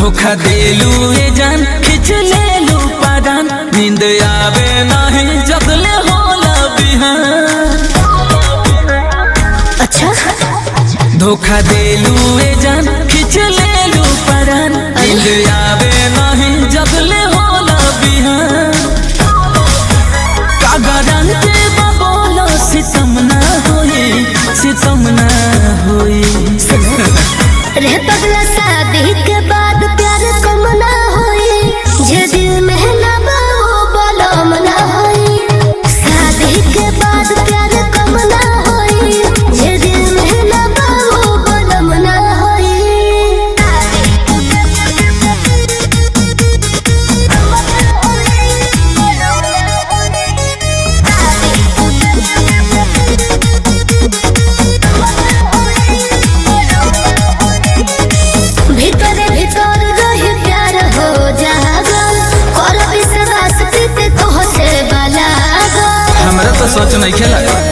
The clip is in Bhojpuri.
धोखा देलू ए जान खिंच लेलू पादान नींद आवे नहीं जगले होला बिहान अच्छा धोखा देलू ए जान खिंच लेलू पादान नींद आवे नहीं जगले होला बिहान का गारंटी बोलो सितम ना होई सितम ना होई रह पगला शादी के बाद प्यार कम ना होई जे दिल में ना बा वो बलम ना होई शादी के बाद प्यार कम ना होई जे दिल में ना बा वो बलम ना भीतर भीतर रही प्यार हो जागल कर विश्वास प्रीत तो से बलागल हमरा तो सोच नहीं खेला